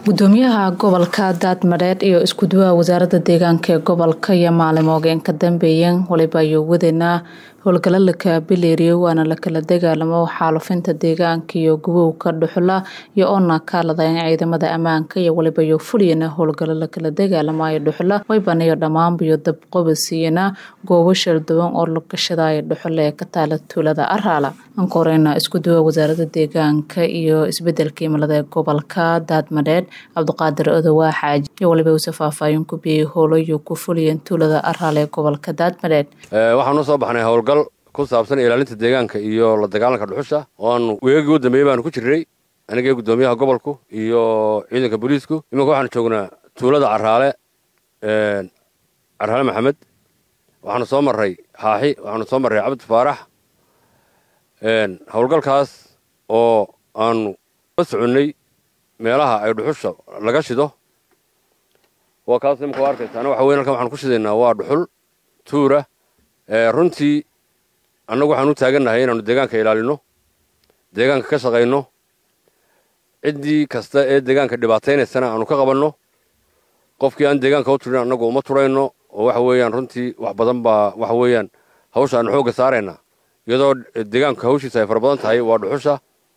gudoomiyaha gobolka daadmadheedh iyo iskuduwaha wasaaradda deegaanka ee gobolka iyo maalimoogeen ka dambeeyeen waliba ayuu wadanaa howlgalo laka bileeriyo waana lakala dagaalamo xaalufinta deegaanka iyo gubowka dhuxula iyo oona kaaladayn ciidamada ammaanka iyo waliba iyo fuliyana howlgalo lakala dagaalamayo dhuxula waybanayo dhammaanba iyo dabqobasiiyana goobo shalduwan oo lagashadayo dhuxula ee ka taala tuulada araala anka horeyna iskuduwaha wasaaradda deegaanka iyo isbedelka imilada ee gobolka daadmadheedh cabdiqaadir odowaa xaaji iyo waliba uuse faahfaahin ku biyey howlayo ku fuliyeen tuulada araal ee gobolka daadmadheedh waxaan u soo baxnay howlgal ku saabsan ilaalinta deegaanka iyo la dagaalanka dhuxusha oo aanu weegagii u dambeeyey baanu ku jirnay anigii gudoomiyaha gobolku iyo ciidanka booliisku iminka waxaanu joognaa tuulada caraale caraale maxamed waxaanu soo marray xaaxi waxaanu soo marray cabdi faarax howlgalkaas oo aanu la soconnay meelaha ay dhuxusha laga shido waa kaas imika arkaysaana waxa weyn halkan waxaanu ku shidaynaa waa dhuxul tuura runtii annagu waxaan u taagannahay inaanu deegaanka ilaalino deegaanka ka shaqayno ciddii kasta ee deegaanka dhibaataynaysana aanu ka qabanno qofkii aan deegaanka u turin annagu uma turayno oo waxa weeyaan runtii wax badan baa waxa weeyaan hawsha aanu xoogga saaraynaa iyadoo deegaanka hawshiisa ay fara badan tahay waa dhuxusha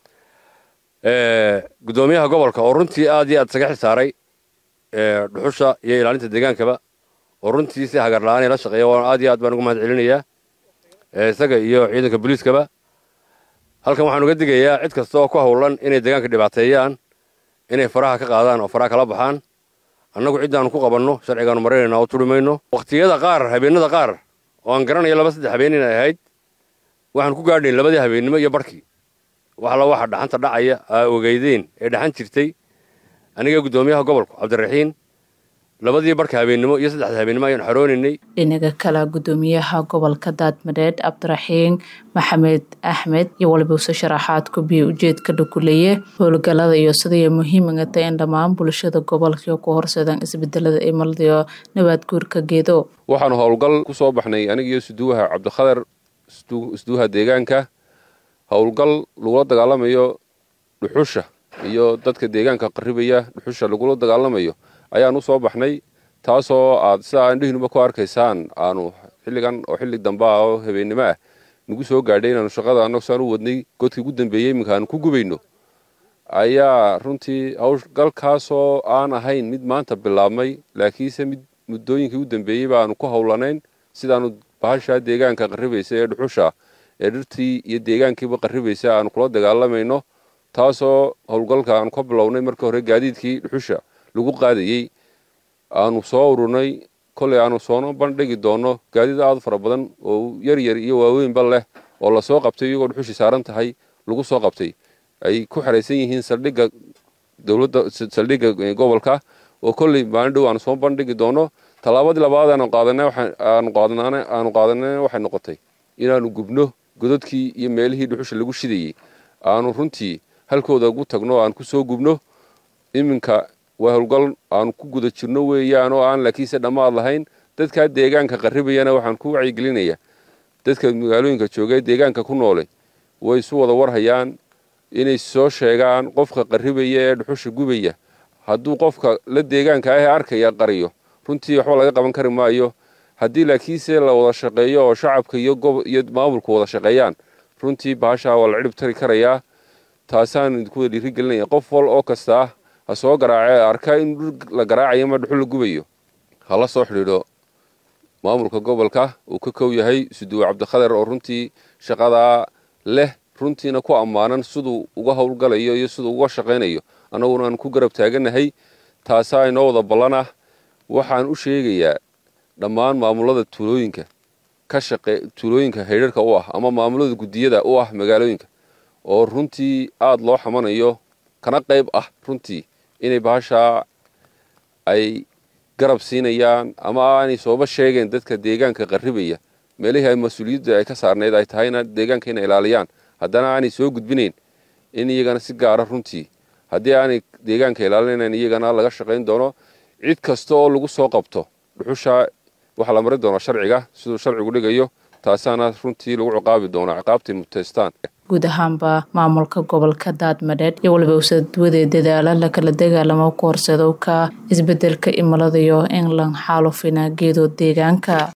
gudoomiyaha gobolka oo runtii aad iyo aad isaga xisaaray dhuxusha iyo ilaalinta deegaankaba oo runtii si hagar la-aan la shaqeeya waan aad iyo aad baan ugu mahad celinayaa isaga iyo ciidanka booliiskaba halkan waxaan uga digayaa cid kasta oo ku howlan inay deegaanka dhibaateeyaan inay faraha ka qaadaan oo faraha kala baxaan annagu ciddaanu ku qabanno sharcigaanu maraynaynaa oo turi mayno wakhtiyada qaar habeenada qaar oo aan garanayo laba saddex habeen inay ahayd waxaan ku gaadhayn labadii habeennimo iyo barhkii waxla waxa dhaxanta dhacaya aa ogeydeen ee dhaxan jirtay aniga gudoomiyaha gobolku cabdiraxiin labadii barka habeennimo iyo saddexda habeennimo ayaan xaroonaynay dhinaga kale gudoomiyaha gobolka daadmadheedh cabdiraxiin maxamed axmed iyo waliba use sharaxaad ku biyo ujeedka dhakuleeye howlgalada iyo sidai muhiimaga tahay in dhammaan bulshada gobolka ku horseedaan isbedelada imiladiyo nabaad guurka geedo waxaanu howlgal ku soo baxnay anigiiyo suduwaha cabdikhadar isduwaha deegaanka howlgal lagula dagaalamayo dhuxusha iyo dadka deegaanka qarribaya dhuxusha lagula dagaalamayo ayaan u soo baxnay taasoo aad sidaa indhihiinuba ku arkaysaan aanu xilligan oo xilli damba ah oo habeennimo ah nagu soo gaadhay inaanu shaqada annagsaan u wadnay godkii ugu dambeeyey iminka aanu ku gubayno ayaa runtii howlgalkaasoo aan ahayn mid maanta bilaabmay laakiinse mid muddooyinkii u dambeeyey baanu ku howlanayn sidaanu bahashaa deegaanka qarribaysa ee dhuxusha ee dhirtii iyo deegaankiiba qarribaysa aanu kula dagaalamayno taasoo howlgalka aanu ka bilownay marka hore gaadiidkii dhuxusha lagu qaadayey aanu soo ururnay kolay aanu soona bandhigi doonno gaadiid aad fara badan oo yar yar iyo waaweynba leh oo lasoo qabtay iyagoo dhuxushi saaran tahay lagu soo qabtay ay ku xeraysan yihiin saldhigga dowladda saldhigga gobolka oo kolley maalin dhow aanu soo bandhigi doonno tallaabadii labaad aanu qaadanay aanu qaadanaan aanu qaadanayna waxay noqotay inaanu gubno godadkii iyo meelihii dhuxusha lagu shidayey aanu runtii halkooda ugu tagno aan ku soo gubno iminka waa howlgal aanu ku guda jirno weeyaan oo aan laakiinse dhammaad lahayn dadkaa deegaanka qarribayana waxaan ku wacyigelinayaa dadka magaalooyinka jooga ee deegaanka ku noole way isu wada warhayaan inay soo sheegaan qofka qarribaya ee dhuxusha gubaya hadduu qofka la deegaanka ahee arkaya qariyo runtii waxba laga qaban kari maayo haddii laakiinse la wada shaqeeyo oo shacabka iyo iyo maamulku wada shaqeeyaan runtii bahashaa waa la cidhib tari karayaa taasaan idinku wada dhiirigelinaya qof wal oo kasta ah ha soo garaace arka in dhul la garaacayo ma dhuxul la gubayo hala soo xidhiidho maamulka gobolka uu ka kow yahay suduwe cabdikhadar oo runtii shaqadaa leh runtiina ku ammaanan siduu uga howlgalayo iyo siduu uga shaqaynayo annaguna aan ku garab taaganahay taasaa inoo wada ballan ah waxaan u sheegayaa dhammaan maamulada tuulooyinka ka shaqe tuulooyinka haydharka u ah ama maamulada guddiyada u ah magaalooyinka oo runtii aada loo xamanayo kana qayb ah runtii inay bahashaa ay garab siinayaan ama aanay sooba sheegeen dadka deegaanka qarribaya meelihii ay mas-uuliyadda ay ka saarnayd ay tahayna deegaanka inay ilaaliyaan haddana aanay soo gudbinayn in iyagana si gaara runtii haddii aanay deegaanka ilaalinayn iyagana laga shaqayn doono cid kasta oo lagu soo qabto dhuxusha waxaa la mari doonaa sharciga siduu sharcigu dhigayo taasaana runtii lagu ciqaabi doonaa ciqaabtay muteystaan guud ahaanba maamulka gobolka daadmadheed iyo waliba usadwadee dadaala lakala dagaalamo ku horseedowka isbedelka imilada iyo in lan xaalufina geedo deegaanka